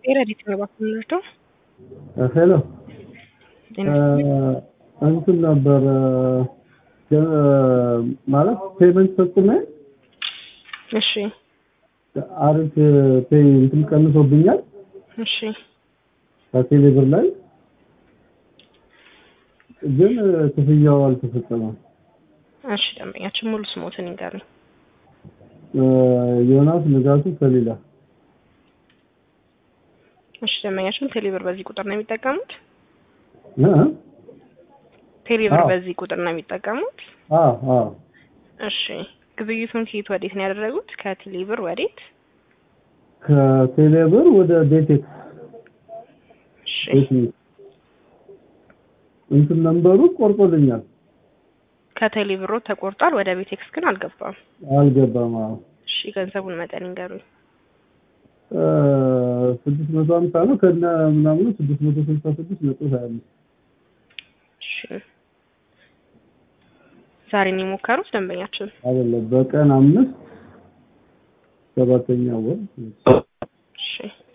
ረዲት ነው እባክህ የምንወስደው። ሄሎ እንትን ነበር ማለት ፔመንት ፈጽሜ እሺ አሪፍ ፔይ እንትን ቀንሶብኛል እሺ ከቴሌ ብር ላይ ግን ክፍያው አልተፈጸመም። እሺ ደንበኛችን ሙሉ ስሞትን ይንገሩኝ። ዮናስ ንጋቱ ከሌላ እሺ ደንበኛችን ቴሌብር በዚህ ቁጥር ነው የሚጠቀሙት? እ ቴሌብር አዎ። በዚህ ቁጥር ነው የሚጠቀሙት? አዎ አዎ እሺ ግብይቱን ከየት ወዴት ነው ያደረጉት? ከቴሌብር ወዴት? ከቴሌ ብር ወደ ቤቴክስ እሺ ቤት እንትን ነንበሩ ቆርጦልኛል። ከቴሌብሮ ተቆርጧል። ወደ ቤቴክስ ግን አልገባም። አልገባም። አዎ እሺ ገንዘቡን መጠን ይንገሩኝ። ስድስት መቶ ሀምሳ ነው ከነ ምናምኑ ስድስት መቶ ስልሳ ስድስት ነጥብ ሀያ አምስት እሺ ዛሬ ነው የሞከሩት ደንበኛችን? አይደለም በቀን አምስት ሰባተኛ ወር እሺ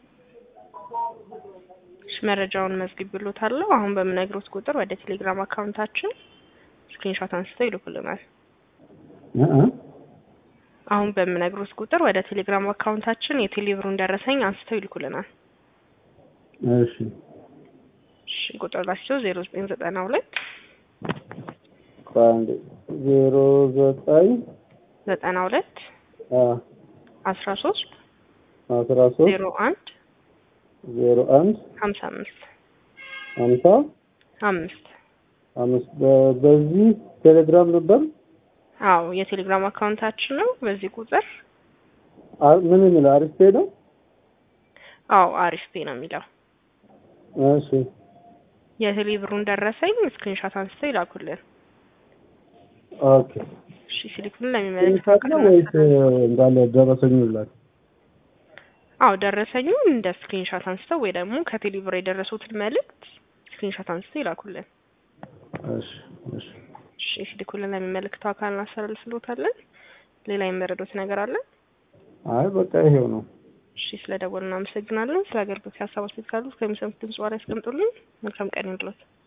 እሺ መረጃውን መዝግቤልዎታለሁ። አሁን በምነግሮት ቁጥር ወደ ቴሌግራም አካውንታችን ስክሪንሾት አንስተው ይልኩልናል። እ እ አሁን በምነግሮት ቁጥር ወደ ቴሌግራም አካውንታችን የቴሌብሩን ደረሰኝ አንስተው ይልኩልናል። እሺ እሺ ቁጥር ላቸው ዜሮ ዘጠኝ ዘጠና ሁለት ከአንድ ዜሮ ዘጠኝ ዘጠና ሁለት አ አስራ ሶስት አስራ ሶስት ዜሮ አንድ ዜሮ አንድ ሀምሳ አምስት ሀምሳ አምስት አምስት በ- በዚህ ቴሌግራም ነበር አዎ የቴሌግራም አካውንታችን ነው። በዚህ ቁጥር አ- ምን የሚለው አሪፍ ነው። አዎ አሪፍ ፔ ነው የሚለው እሺ የቴሌብሩን ደረሰኝ ስክሪንሾት አንስተው ይላኩልን። ኦኬ እሺ ሲልኩልን ለሚመለከተው ኢንሳት ነው አካል ወይስ እንዳለ ደረሰኝ ይላል? አዎ ደረሰኙን እንደ ስክሪንሾት አንስተው ወይ ደግሞ ከቴሌብር የደረሱትን መልእክት ስክሪንሾት አንስተው ይላኩልን። እሺ እሺ እሺ ሲልኩልን ለሚመለከተው አካል እናስተላልፍልዎታለን። ሌላ የሚመረዱት ነገር አለ? አይ በቃ ይሄው ነው። እሺ ስለ ደወሉ እናመሰግናለን። ስለ አገልግሎት ሀሳብ አስተያየት ካሉ ከሚሰሙት ድምጽ በኋላ ያስቀምጡልን። መልካም ቀን ይሁንልዎት።